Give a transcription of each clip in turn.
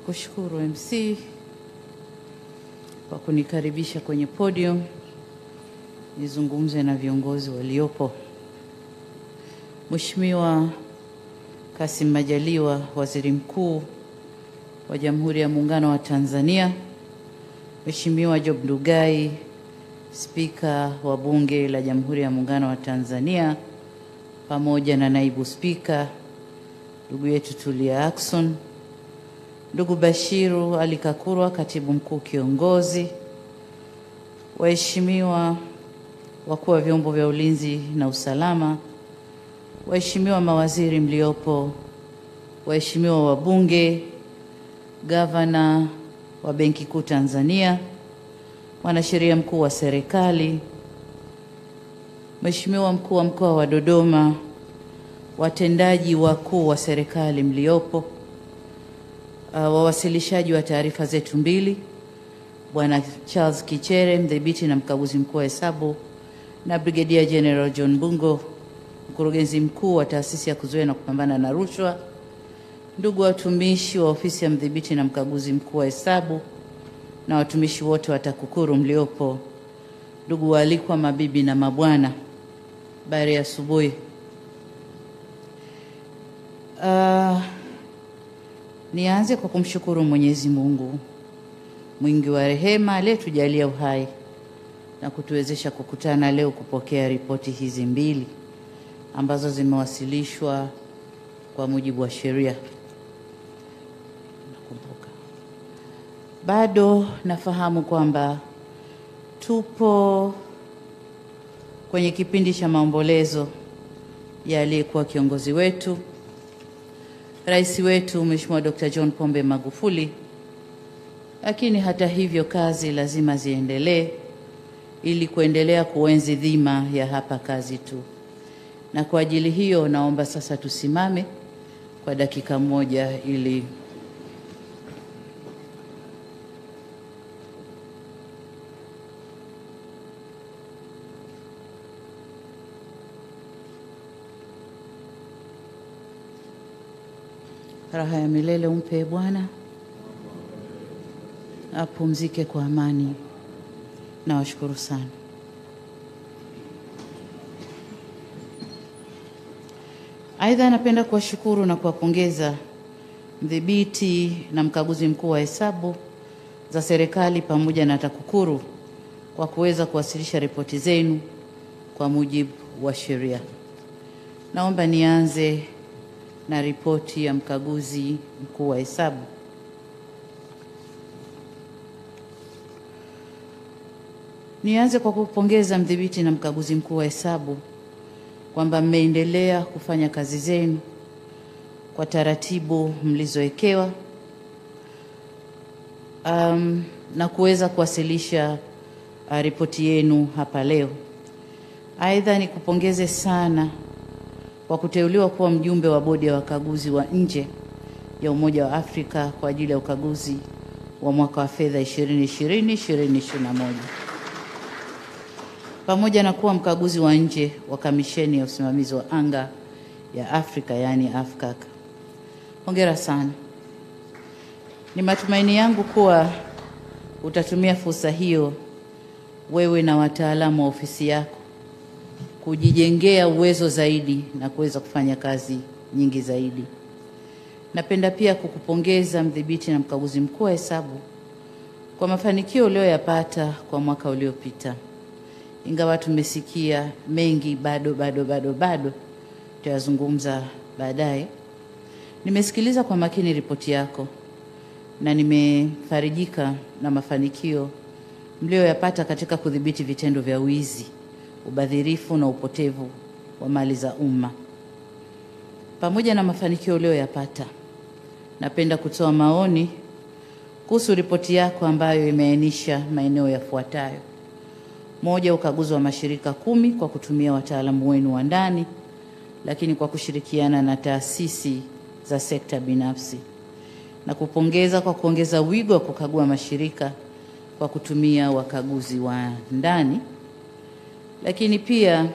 Kushukuru MC kwa kunikaribisha kwenye podium nizungumze na viongozi waliopo. Mheshimiwa Kassim Majaliwa, Waziri Mkuu wa Jamhuri ya Muungano wa Tanzania, Mheshimiwa Job Ndugai, Spika wa Bunge la Jamhuri ya Muungano wa Tanzania, pamoja na Naibu Spika, ndugu yetu Tulia Ackson, ndugu Bashiru Ali Kakurwa, Katibu Mkuu Kiongozi, waheshimiwa wakuu wa vyombo vya ulinzi na usalama, waheshimiwa mawaziri mliopo, waheshimiwa wabunge, gavana wa Benki Kuu Tanzania, mwanasheria mkuu wa serikali, Mheshimiwa mkuu wa mkoa wa Dodoma, watendaji wakuu wa serikali mliopo, uh, wawasilishaji wa taarifa zetu mbili, Bwana Charles Kichere, mdhibiti na mkaguzi mkuu wa hesabu, na Brigadier General John Bungo, mkurugenzi mkuu wa taasisi ya kuzuia na kupambana na rushwa, ndugu watumishi wa ofisi ya mdhibiti na mkaguzi mkuu wa hesabu na watumishi wote wa TAKUKURU mliopo, ndugu waalikwa, mabibi na mabwana, habari ya asubuhi. Uh, nianze kwa kumshukuru Mwenyezi Mungu mwingi wa rehema aliyetujalia uhai na kutuwezesha kukutana leo kupokea ripoti hizi mbili ambazo zimewasilishwa kwa mujibu wa sheria. Nakumbuka bado nafahamu kwamba tupo kwenye kipindi cha maombolezo ya aliyekuwa kiongozi wetu, rais wetu Mheshimiwa Dr. John Pombe Magufuli, lakini hata hivyo kazi lazima ziendelee ili kuendelea kuenzi dhima ya hapa kazi tu. Na kwa ajili hiyo naomba sasa tusimame kwa dakika moja ili raha ya milele umpe Bwana, apumzike kwa amani. Nawashukuru sana. Aidha, napenda kuwashukuru na kuwapongeza mdhibiti na mkaguzi mkuu wa hesabu za serikali pamoja na TAKUKURU kwa kuweza kuwasilisha ripoti zenu kwa mujibu wa sheria. Naomba nianze na ripoti ya mkaguzi mkuu wa hesabu. Nianze kwa kupongeza mdhibiti na mkaguzi mkuu wa hesabu kwamba mmeendelea kufanya kazi zenu kwa taratibu mlizowekewa, um, na kuweza kuwasilisha uh, ripoti yenu hapa leo. Aidha, nikupongeze sana kwa kuteuliwa kuwa mjumbe wa bodi ya wakaguzi wa nje ya Umoja wa Afrika kwa ajili ya ukaguzi wa mwaka wa fedha 2020 2021 pamoja na kuwa mkaguzi wa nje wa kamisheni ya usimamizi wa anga ya Afrika yaani AFCAC. Hongera sana. Ni matumaini yangu kuwa utatumia fursa hiyo wewe na wataalamu wa ofisi yako kujijengea uwezo zaidi na kuweza kufanya kazi nyingi zaidi. Napenda pia kukupongeza mdhibiti na mkaguzi mkuu wa hesabu kwa mafanikio uliyoyapata kwa mwaka uliopita. Ingawa tumesikia mengi, bado bado bado bado tutayazungumza baadaye. Nimesikiliza kwa makini ripoti yako na nimefarijika na mafanikio mlioyapata katika kudhibiti vitendo vya wizi, ubadhirifu na upotevu wa mali za umma. Pamoja na mafanikio uliyoyapata, napenda kutoa maoni kuhusu ripoti yako ambayo imeainisha maeneo yafuatayo: moja, ukaguzi wa mashirika kumi kwa kutumia wataalamu wenu wa ndani, lakini kwa kushirikiana na taasisi za sekta binafsi, na kupongeza kwa kuongeza wigo wa kukagua mashirika kwa kutumia wakaguzi wa ndani, lakini pia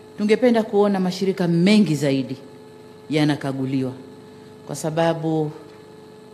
tungependa kuona mashirika mengi zaidi yanakaguliwa kwa sababu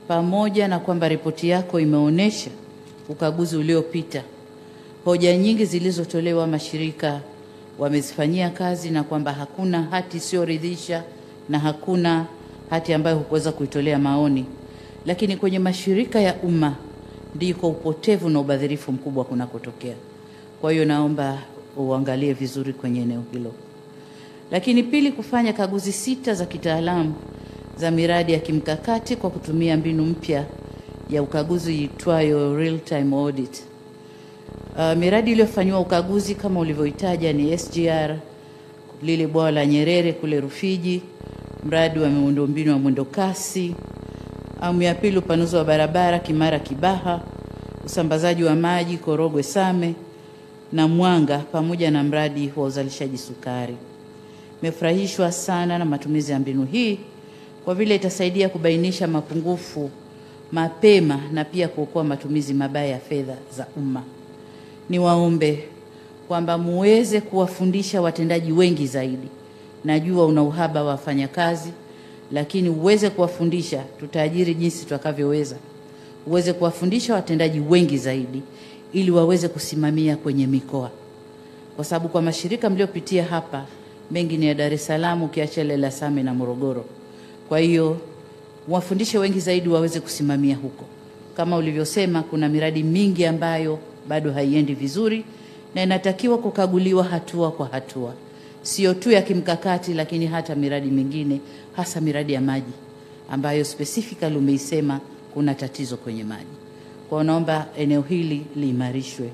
pamoja na kwamba ripoti yako imeonyesha ukaguzi uliopita hoja nyingi zilizotolewa mashirika wamezifanyia kazi na kwamba hakuna hati isiyoridhisha na hakuna hati ambayo hukuweza kuitolea maoni, lakini kwenye mashirika ya umma ndiko upotevu na ubadhirifu mkubwa kunakotokea. Kwa hiyo naomba uangalie vizuri kwenye eneo hilo. Lakini pili, kufanya kaguzi sita za kitaalamu za miradi ya kimkakati kwa kutumia mbinu mpya ya ukaguzi iitwayo real time audit. Uh, miradi iliyofanyiwa ukaguzi kama ulivyoitaja ni SGR, lile bwawa la Nyerere kule Rufiji, mradi wa miundombinu wa mwendo kasi, awamu ya pili upanuzi wa barabara Kimara Kibaha, usambazaji wa maji Korogwe Same na Mwanga, pamoja na mradi wa uzalishaji sukari. Nimefurahishwa sana na matumizi ya mbinu hii kwa vile itasaidia kubainisha mapungufu mapema na pia kuokoa matumizi mabaya ya fedha za umma. Niwaombe kwamba muweze kuwafundisha watendaji wengi zaidi. Najua una uhaba wa wafanyakazi, lakini uweze kuwafundisha, tutaajiri jinsi tutakavyoweza, uweze kuwafundisha watendaji wengi zaidi ili waweze kusimamia kwenye mikoa, kwa sababu kwa mashirika mliopitia hapa mengi ni ya Dar es Salaam, ukiacha ile la Same na Morogoro. Kwa hiyo wafundishe wengi zaidi waweze kusimamia huko. Kama ulivyosema, kuna miradi mingi ambayo bado haiendi vizuri na inatakiwa kukaguliwa hatua kwa hatua, sio tu ya kimkakati, lakini hata miradi mingine, hasa miradi ya maji ambayo specifically umeisema kuna tatizo kwenye maji. Kwa naomba eneo hili liimarishwe.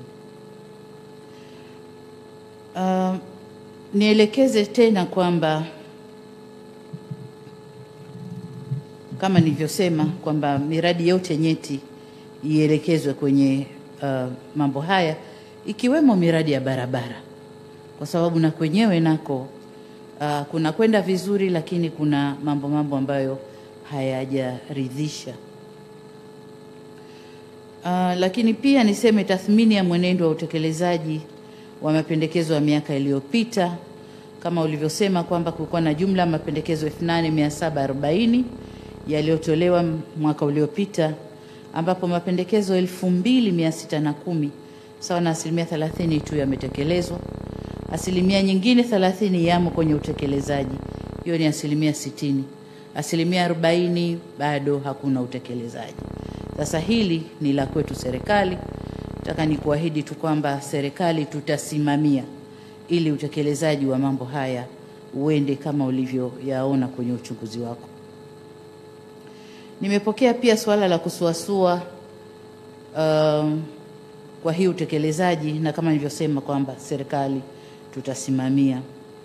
Uh, nielekeze tena kwamba kama nilivyosema kwamba miradi yote nyeti ielekezwe kwenye uh, mambo haya ikiwemo miradi ya barabara, kwa sababu na kwenyewe nako uh, kuna kwenda vizuri, lakini kuna mambo mambo ambayo hayajaridhisha. Uh, lakini pia niseme tathmini ya mwenendo wa utekelezaji wa mapendekezo ya miaka iliyopita kama ulivyosema kwamba kulikuwa na jumla ya mapendekezo 8740 yaliyotolewa mwaka uliopita ambapo mapendekezo 2610 sawa na asilimia 30 tu yametekelezwa. Asilimia nyingine 30 yamo kwenye utekelezaji, hiyo ni asilimia 60. Asilimia 40 bado hakuna utekelezaji. Sasa hili ni la kwetu serikali. Nataka nikuahidi tu kwamba serikali tutasimamia ili utekelezaji wa mambo haya uende kama ulivyoyaona kwenye uchunguzi wako. Nimepokea pia suala la kusuasua um, kwa hii utekelezaji, na kama nilivyosema kwamba serikali tutasimamia.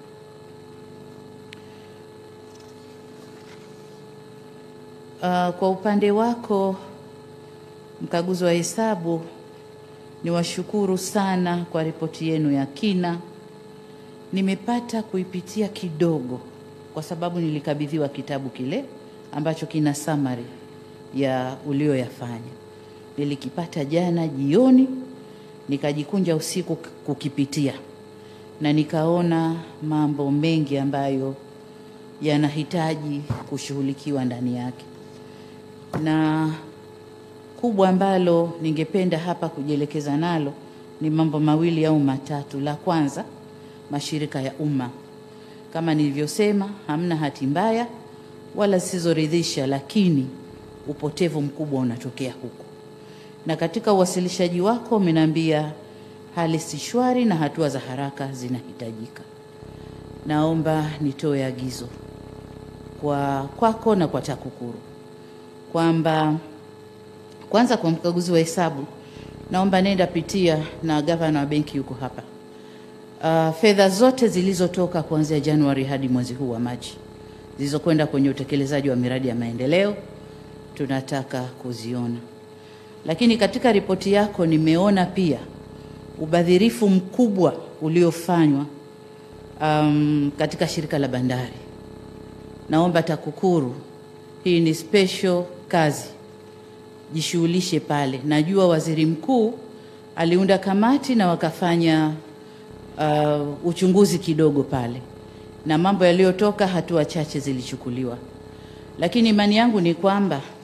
Uh, kwa upande wako mkaguzi wa hesabu, niwashukuru sana kwa ripoti yenu ya kina. Nimepata kuipitia kidogo kwa sababu nilikabidhiwa kitabu kile ambacho kina summary ya ulioyafanya. Nilikipata jana jioni, nikajikunja usiku kukipitia na nikaona mambo mengi ambayo yanahitaji kushughulikiwa ndani yake, na kubwa ambalo ningependa hapa kujielekeza nalo ni mambo mawili au matatu. La kwanza, mashirika ya umma, kama nilivyosema, hamna hati mbaya wala zisizoridhisha, lakini upotevu mkubwa unatokea huko, na katika uwasilishaji wako umeniambia hali si shwari na hatua za haraka zinahitajika. Naomba nitoe agizo kwa kwako na kwa TAKUKURU kwamba kwanza, kwa mkaguzi wa hesabu, naomba nenda pitia, na gavana wa benki yuko hapa, uh, fedha zote zilizotoka kuanzia Januari hadi mwezi huu wa Machi zilizokwenda kwenye utekelezaji wa miradi ya maendeleo tunataka kuziona. Lakini katika ripoti yako nimeona pia ubadhirifu mkubwa uliofanywa um, katika shirika la bandari. Naomba TAKUKURU, hii ni special kazi, jishughulishe pale. Najua waziri mkuu aliunda kamati na wakafanya uh, uchunguzi kidogo pale na mambo yaliyotoka, hatua chache zilichukuliwa, lakini imani yangu ni kwamba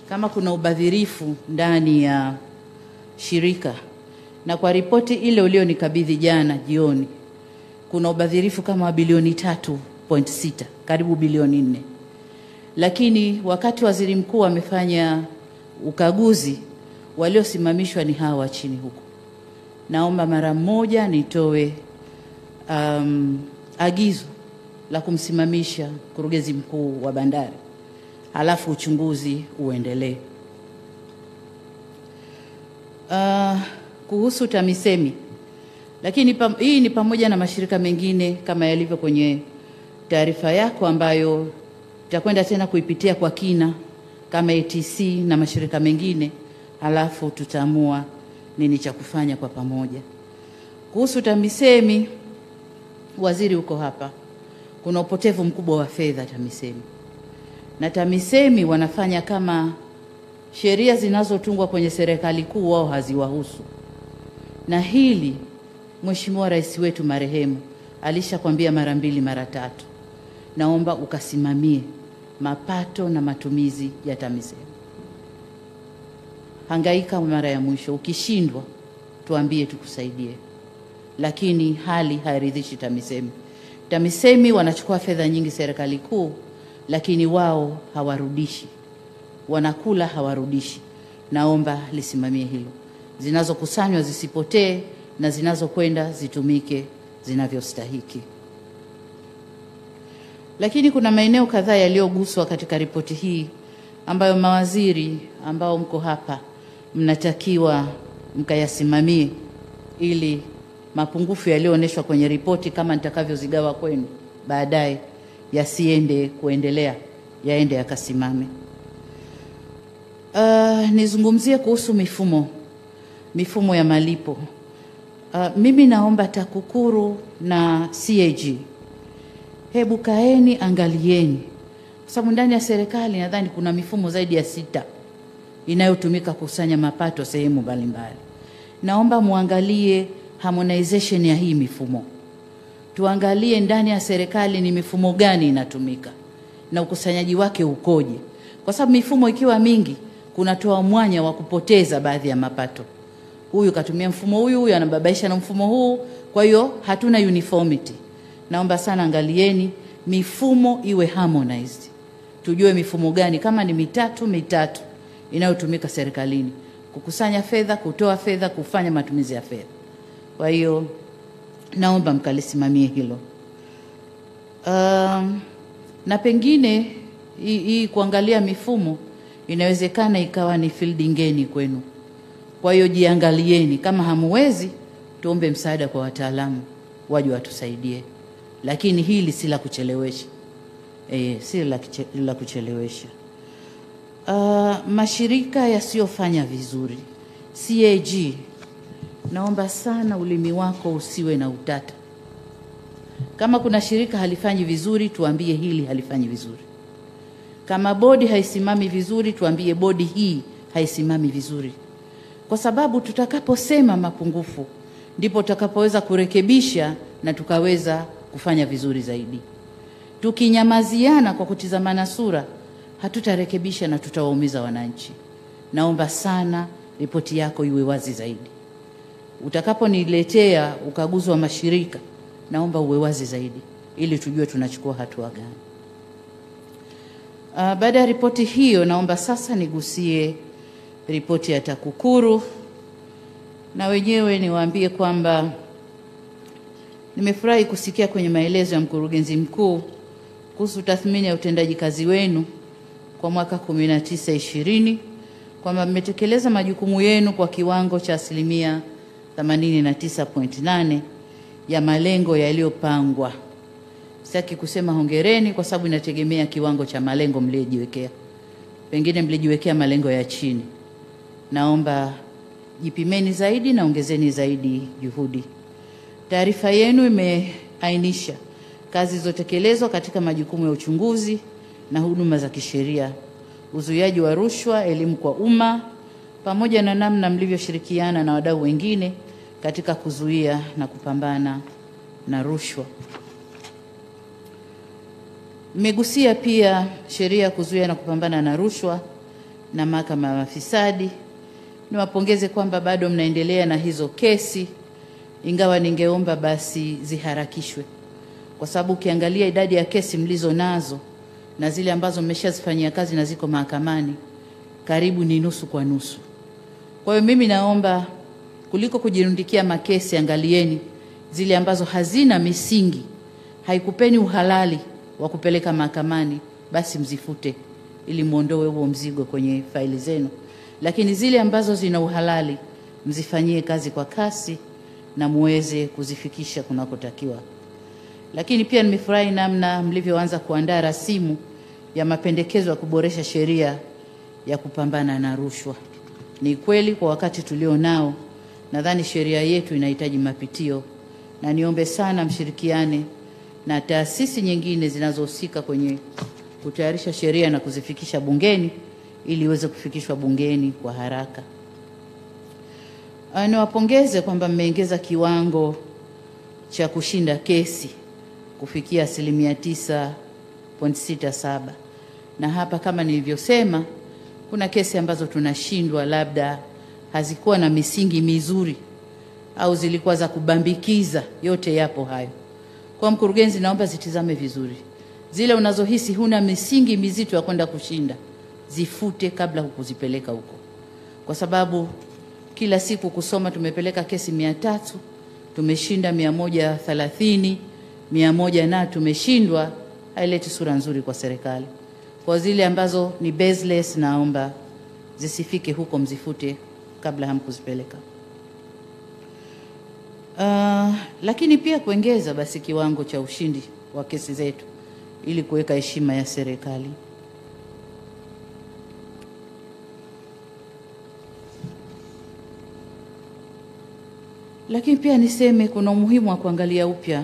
kama kuna ubadhirifu ndani ya shirika, na kwa ripoti ile ulionikabidhi jana jioni, kuna ubadhirifu kama wa bilioni tatu point sita karibu bilioni nne, lakini wakati waziri mkuu amefanya ukaguzi, waliosimamishwa ni hawa wa chini huko. Naomba mara moja nitoe um, agizo la kumsimamisha mkurugenzi mkuu wa bandari, halafu uchunguzi uendelee. Uh, kuhusu TAMISEMI, lakini pam, hii ni pamoja na mashirika mengine kama yalivyo kwenye taarifa yako ambayo tutakwenda tena kuipitia kwa kina kama ATC na mashirika mengine, halafu tutaamua nini cha kufanya kwa pamoja. Kuhusu TAMISEMI, waziri uko hapa, kuna upotevu mkubwa wa fedha TAMISEMI, na TAMISEMI wanafanya kama sheria zinazotungwa kwenye serikali kuu wao haziwahusu, na hili Mheshimiwa Rais wetu marehemu alishakwambia mara mbili mara tatu, naomba ukasimamie mapato na matumizi ya TAMISEMI. Hangaika mara ya mwisho, ukishindwa tuambie tukusaidie, lakini hali hairidhishi TAMISEMI. TAMISEMI wanachukua fedha nyingi serikali kuu, lakini wao hawarudishi, wanakula hawarudishi. Naomba lisimamie hilo, zinazokusanywa zisipotee na zinazokwenda zitumike zinavyostahiki. Lakini kuna maeneo kadhaa yaliyoguswa katika ripoti hii ambayo mawaziri ambao mko hapa mnatakiwa mkayasimamie ili mapungufu yaliyoonyeshwa kwenye ripoti kama nitakavyozigawa kwenu baadaye yasiende kuendelea, yaende yakasimame. Uh, nizungumzie kuhusu mifumo mifumo ya malipo. Uh, mimi naomba TAKUKURU na CAG hebu kaeni, angalieni, kwa sababu ndani ya serikali nadhani kuna mifumo zaidi ya sita inayotumika kukusanya mapato sehemu mbalimbali. Naomba muangalie harmonization ya hii mifumo, tuangalie ndani ya serikali ni mifumo gani inatumika na ukusanyaji wake ukoje, kwa sababu mifumo ikiwa mingi kunatoa mwanya wa kupoteza baadhi ya mapato. Huyu katumia mfumo huyu, huyu anababaisha na mfumo huu, kwa hiyo hatuna uniformity. Naomba sana angalieni mifumo iwe harmonized, tujue mifumo gani, kama ni mitatu mitatu inayotumika serikalini kukusanya fedha, kutoa fedha, kufanya matumizi ya fedha. Kwa hiyo naomba mkalisimamie hilo. Um, na pengine hii hii kuangalia mifumo inawezekana ikawa ni field ngeni kwenu. Kwa hiyo jiangalieni, kama hamuwezi, tuombe msaada kwa wataalamu waje watusaidie, lakini hili si la kuchelewesha e, si la, kiche, la kuchelewesha. Uh, mashirika yasiyofanya vizuri CAG, naomba sana ulimi wako usiwe na utata. Kama kuna shirika halifanyi vizuri, tuambie hili halifanyi vizuri. Kama bodi haisimami vizuri, tuambie bodi hii haisimami vizuri, kwa sababu tutakaposema mapungufu ndipo tutakapoweza kurekebisha na tukaweza kufanya vizuri zaidi. Tukinyamaziana kwa kutizamana sura, hatutarekebisha na tutawaumiza wananchi. Naomba sana ripoti yako iwe wazi zaidi. Utakaponiletea ukaguzi wa mashirika, naomba uwe wazi zaidi ili tujue tunachukua hatua gani. Uh, baada ya ripoti hiyo, naomba sasa nigusie ripoti ya TAKUKURU na wenyewe niwaambie kwamba nimefurahi kusikia kwenye maelezo ya mkurugenzi mkuu kuhusu tathmini ya utendaji kazi wenu kwa mwaka 19 20 kwamba mmetekeleza majukumu yenu kwa kiwango cha asilimia 89.8 ya malengo yaliyopangwa. Sitaki kusema hongereni kwa sababu inategemea kiwango cha malengo mliyojiwekea. Pengine mlijiwekea malengo ya chini. Naomba jipimeni zaidi na ongezeni zaidi juhudi. Taarifa yenu imeainisha kazi zilizotekelezwa katika majukumu ya uchunguzi na huduma za kisheria, uzuiaji wa rushwa, elimu kwa umma, pamoja na namna mlivyoshirikiana na wadau wengine katika kuzuia na kupambana na rushwa. Mmegusia pia sheria ya kuzuia na kupambana na rushwa na mahakama ya mafisadi. Niwapongeze kwamba bado mnaendelea na hizo kesi, ingawa ningeomba basi ziharakishwe, kwa sababu ukiangalia idadi ya kesi mlizo nazo na zile ambazo mmeshazifanyia kazi na ziko mahakamani karibu ni nusu kwa nusu. Kwa hiyo mimi naomba kuliko kujirundikia makesi, angalieni zile ambazo hazina misingi, haikupeni uhalali wa kupeleka mahakamani, basi mzifute ili muondoe huo mzigo kwenye faili zenu, lakini zile ambazo zina uhalali mzifanyie kazi kwa kasi na muweze kuzifikisha kunakotakiwa. Lakini pia nimefurahi namna mlivyoanza kuandaa rasimu ya mapendekezo ya kuboresha sheria ya kupambana na rushwa. Ni kweli kwa wakati tulio nao, nadhani sheria yetu inahitaji mapitio, na niombe sana mshirikiane na taasisi nyingine zinazohusika kwenye kutayarisha sheria na kuzifikisha bungeni ili iweze kufikishwa bungeni kwa haraka. Ah, Niwapongeze kwamba mmeongeza kiwango cha kushinda kesi kufikia asilimia tisa point sita saba na hapa kama nilivyosema, kuna kesi ambazo tunashindwa, labda hazikuwa na misingi mizuri au zilikuwa za kubambikiza. Yote yapo hayo. Kwa mkurugenzi, naomba zitizame vizuri, zile unazohisi huna misingi mizito ya kwenda kushinda, zifute kabla hukuzipeleka huko, kwa sababu kila siku kusoma tumepeleka kesi mia tatu tumeshinda mia moja thelathini mia moja na tumeshindwa, haileti sura nzuri kwa serikali. Kwa zile ambazo ni baseless, naomba zisifike huko, mzifute kabla hamkuzipeleka. Uh, lakini pia kuongeza basi kiwango cha ushindi wa kesi zetu ili kuweka heshima ya serikali. Lakini pia niseme kuna umuhimu wa kuangalia upya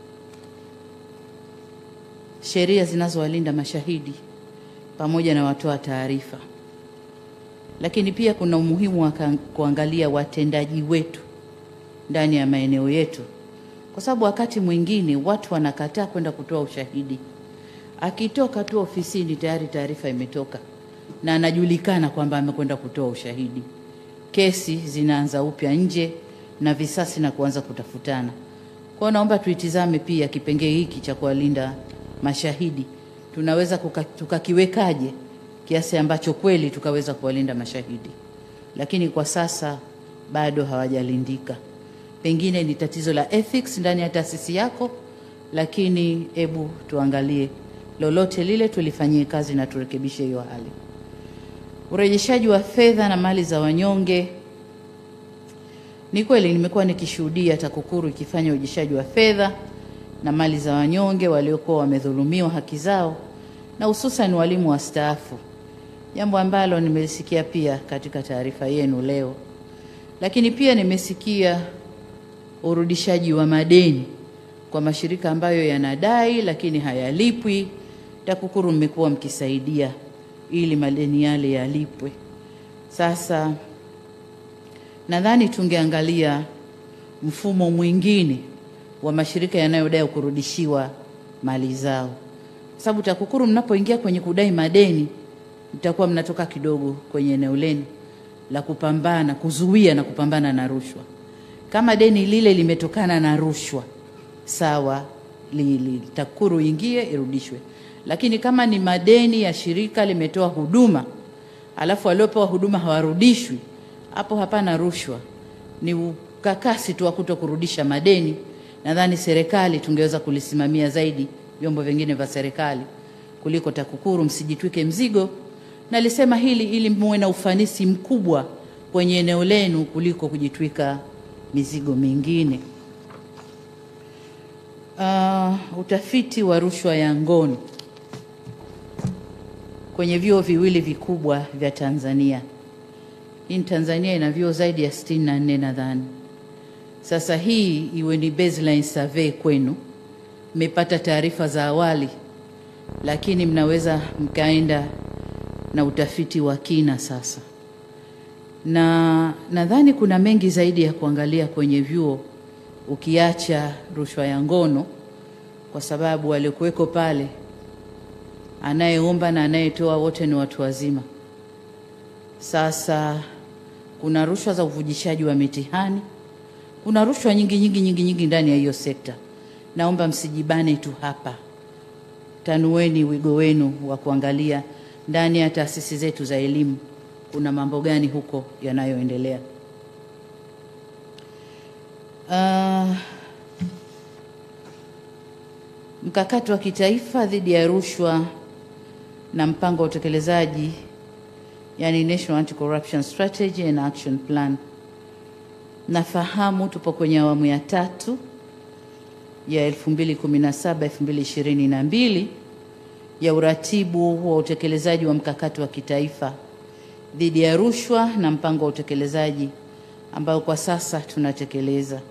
sheria zinazowalinda mashahidi pamoja na watoa taarifa. Lakini pia kuna umuhimu wa ka- kuangalia watendaji wetu ndani ya maeneo yetu, kwa sababu wakati mwingine watu wanakataa kwenda kutoa ushahidi. Akitoka tu ofisini tayari taarifa imetoka na anajulikana kwamba amekwenda kutoa ushahidi. Kesi zinaanza upya nje na visasi na kuanza kutafutana. Kwa hiyo naomba tuitizame pia kipengee hiki cha kuwalinda mashahidi, tunaweza kuka- tukakiwekaje kiasi ambacho kweli tukaweza kuwalinda mashahidi, lakini kwa sasa bado hawajalindika. Pengine ni tatizo la ethics ndani ya taasisi yako, lakini hebu tuangalie lolote lile tulifanyie kazi na turekebishe hiyo hali. Urejeshaji wa fedha na mali za wanyonge. Ni kweli nimekuwa nikishuhudia TAKUKURU ikifanya urejeshaji wa fedha na mali za wanyonge waliokuwa wamedhulumiwa haki zao na hususan walimu wastaafu, jambo ambalo nimelisikia pia katika taarifa yenu leo. Lakini pia nimesikia urudishaji wa madeni kwa mashirika ambayo yanadai lakini hayalipwi. TAKUKURU mmekuwa mkisaidia ili madeni yale yalipwe. Sasa nadhani tungeangalia mfumo mwingine wa mashirika yanayodai kurudishiwa mali zao, kwa sababu TAKUKURU mnapoingia kwenye kudai madeni mtakuwa mnatoka kidogo kwenye eneo lenu la kupambana, kuzuia na kupambana na rushwa. Kama deni lile limetokana na rushwa, sawa, li, li, TAKUKURU ingie irudishwe, lakini kama ni madeni ya shirika limetoa huduma alafu waliopewa huduma hawarudishwi, hapo hapana rushwa, ni ukakasi tu wa kuto kurudisha madeni. Nadhani serikali tungeweza kulisimamia zaidi, vyombo vingine vya serikali kuliko TAKUKURU. Msijitwike mzigo. Nalisema hili ili muwe na ufanisi mkubwa kwenye eneo lenu kuliko kujitwika mizigo mingine. Uh, utafiti wa rushwa ya ngono kwenye vyuo viwili vikubwa vya Tanzania. Hii ni Tanzania ina vyuo zaidi ya sitini na nne nadhani. Sasa hii iwe ni baseline survey kwenu, mmepata taarifa za awali, lakini mnaweza mkaenda na utafiti wa kina sasa, na nadhani kuna mengi zaidi ya kuangalia kwenye vyuo ukiacha rushwa ya ngono, kwa sababu waliokuweko pale anayeomba na anayetoa wote ni watu wazima. Sasa kuna rushwa za uvujishaji wa mitihani, kuna rushwa nyingi nyingi nyingi nyingi ndani ya hiyo sekta. Naomba msijibane tu hapa, tanueni wigo wenu wa kuangalia ndani ya taasisi zetu za elimu kuna mambo gani huko yanayoendelea. Uh, mkakati wa kitaifa dhidi ya rushwa na mpango wa utekelezaji yani National Anti-Corruption Strategy and Action Plan. Nafahamu tupo kwenye awamu ya tatu ya 2017 2022 ya uratibu wa utekelezaji wa mkakati wa kitaifa dhidi ya rushwa na mpango wa utekelezaji ambao kwa sasa tunatekeleza.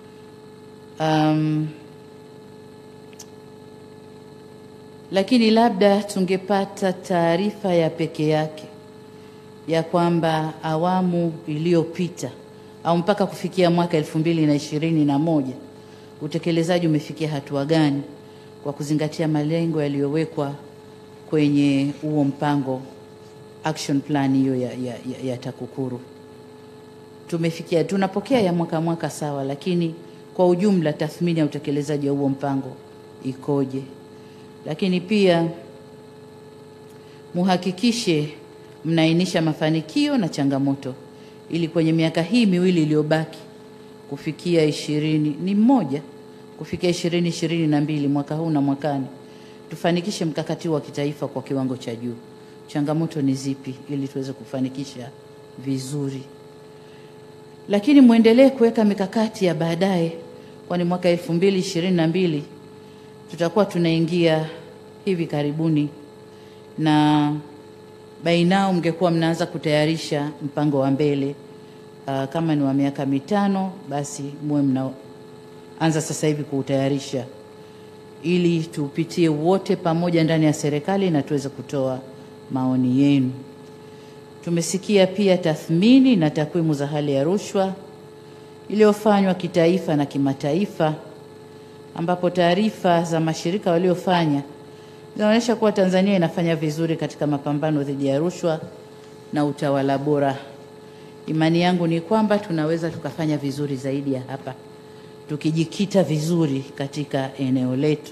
Um, lakini labda tungepata taarifa ya peke yake ya kwamba awamu iliyopita au mpaka kufikia mwaka elfu mbili na ishirini na moja utekelezaji umefikia hatua gani kwa kuzingatia malengo yaliyowekwa kwenye huo mpango action plan hiyo ya, ya, ya, ya TAKUKURU. Tumefikia, tunapokea ya mwaka mwaka sawa, lakini kwa ujumla tathmini ya utekelezaji wa huo mpango ikoje? Lakini pia muhakikishe mnaainisha mafanikio na changamoto ili kwenye miaka hii miwili iliyobaki kufikia ishirini ni mmoja kufikia ishirini ishirini na mbili mwaka huu na mwakani tufanikishe mkakati wa kitaifa kwa kiwango cha juu. Changamoto ni zipi ili tuweze kufanikisha vizuri, lakini mwendelee kuweka mikakati ya baadaye, kwani mwaka elfu mbili ishirini na mbili tutakuwa tunaingia hivi karibuni na bainao mngekuwa mnaanza kutayarisha mpango wa mbele. Uh, kama ni wa miaka mitano basi muwe mnaanza sasa hivi kuutayarisha ili tuupitie wote pamoja ndani ya serikali na tuweze kutoa maoni yenu. Tumesikia pia tathmini na takwimu za hali ya rushwa iliyofanywa kitaifa na kimataifa, ambapo taarifa za mashirika waliofanya zinaonyesha kuwa Tanzania inafanya vizuri katika mapambano dhidi ya rushwa na utawala bora. Imani yangu ni kwamba tunaweza tukafanya vizuri zaidi ya hapa tukijikita vizuri katika eneo letu.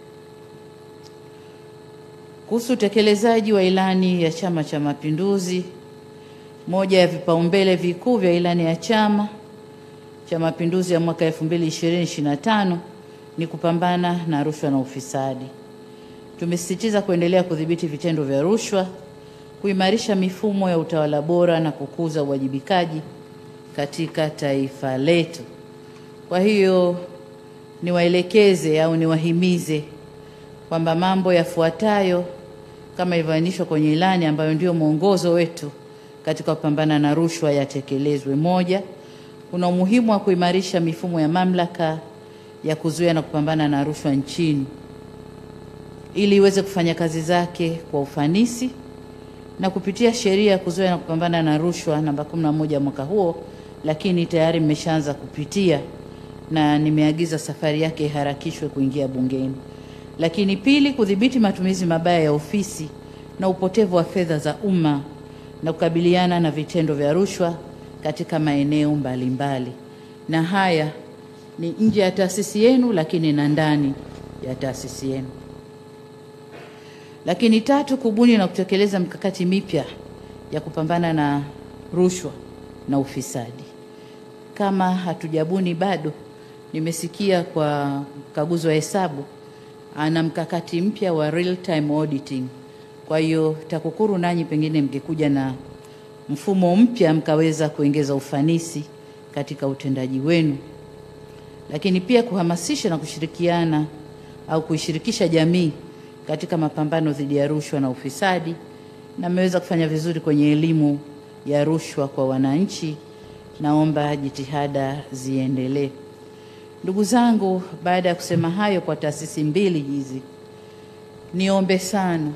Kuhusu utekelezaji wa ilani ya Chama cha Mapinduzi, moja ya vipaumbele vikuu vya ilani ya Chama cha Mapinduzi ya mwaka 2020-2025 ni kupambana na rushwa na ufisadi. Tumesisitiza kuendelea kudhibiti vitendo vya rushwa, kuimarisha mifumo ya utawala bora na kukuza uwajibikaji katika taifa letu. Kwa hiyo niwaelekeze au niwahimize kwamba mambo yafuatayo kama ilivyoainishwa kwenye ilani ambayo ndio mwongozo wetu katika kupambana na rushwa yatekelezwe. Moja, kuna umuhimu wa kuimarisha mifumo ya mamlaka ya kuzuia na kupambana na rushwa nchini ili iweze kufanya kazi zake kwa ufanisi na kupitia sheria ya kuzuia na kupambana na rushwa namba 11 mwaka huo, lakini tayari mmeshaanza kupitia na nimeagiza safari yake iharakishwe kuingia bungeni. Lakini pili, kudhibiti matumizi mabaya ya ofisi na upotevu wa fedha za umma na kukabiliana na vitendo vya rushwa katika maeneo mbalimbali, na haya ni nje ya taasisi yenu, lakini na ndani ya taasisi yenu. Lakini tatu, kubuni na kutekeleza mikakati mipya ya kupambana na rushwa na ufisadi. Kama hatujabuni bado, nimesikia kwa mkaguzi wa hesabu ana mkakati mpya wa real time auditing. Kwa hiyo TAKUKURU nanyi pengine mngekuja na mfumo mpya mkaweza kuongeza ufanisi katika utendaji wenu, lakini pia kuhamasisha na kushirikiana au kuishirikisha jamii katika mapambano dhidi ya rushwa na ufisadi, na mmeweza kufanya vizuri kwenye elimu ya rushwa kwa wananchi. Naomba jitihada ziendelee. Ndugu zangu, baada ya kusema hayo kwa taasisi mbili hizi, niombe sana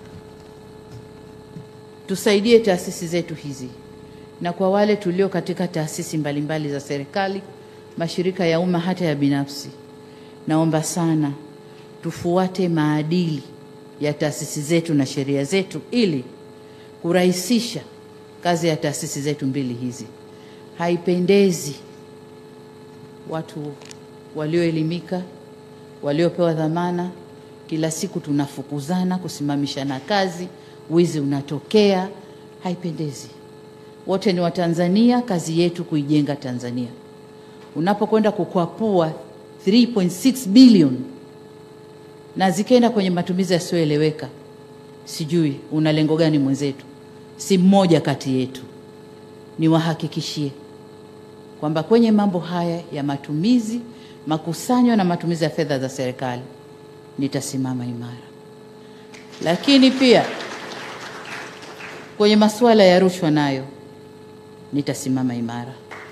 tusaidie taasisi zetu hizi, na kwa wale tulio katika taasisi mbalimbali za serikali, mashirika ya umma, hata ya binafsi, naomba sana tufuate maadili ya taasisi zetu na sheria zetu ili kurahisisha kazi ya taasisi zetu mbili hizi. Haipendezi watu walioelimika, waliopewa dhamana, kila siku tunafukuzana, kusimamishana kazi, wizi unatokea, haipendezi. Wote ni Watanzania, kazi yetu kuijenga Tanzania. Unapokwenda kukwapua 3.6 bilioni na zikaenda kwenye matumizi yasiyoeleweka, sijui una lengo gani mwenzetu? Si mmoja kati yetu. Niwahakikishie kwamba kwenye mambo haya ya matumizi, makusanyo na matumizi ya fedha za serikali nitasimama imara, lakini pia kwenye masuala ya rushwa nayo nitasimama imara.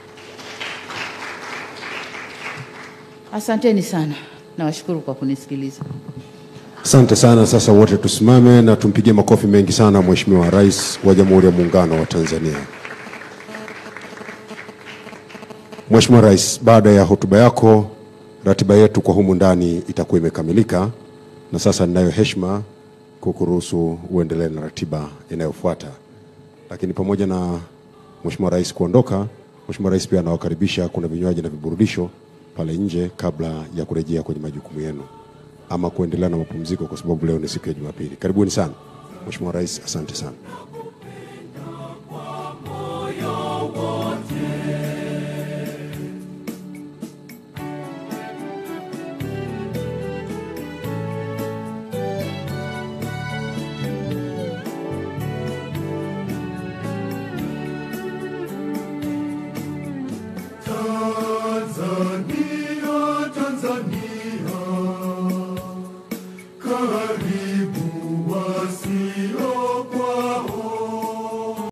Asanteni sana, nawashukuru kwa kunisikiliza. Asante sana. Sasa wote tusimame na tumpigie makofi mengi sana Mheshimiwa Rais wa Jamhuri ya Muungano wa Tanzania. Mheshimiwa Rais, baada ya hotuba yako, ratiba yetu kwa humu ndani itakuwa imekamilika, na sasa ninayo heshima kukuruhusu uendelee na ratiba inayofuata. Lakini pamoja na Mheshimiwa Rais kuondoka, Mheshimiwa Rais pia anawakaribisha, kuna vinywaji na viburudisho pale nje kabla ya kurejea kwenye majukumu yenu ama kuendelea na mapumziko, kwa sababu leo ni siku ya Jumapili. Karibuni sana Mheshimiwa Rais, asante sana. Tanzania, Tanzania, karibu wasio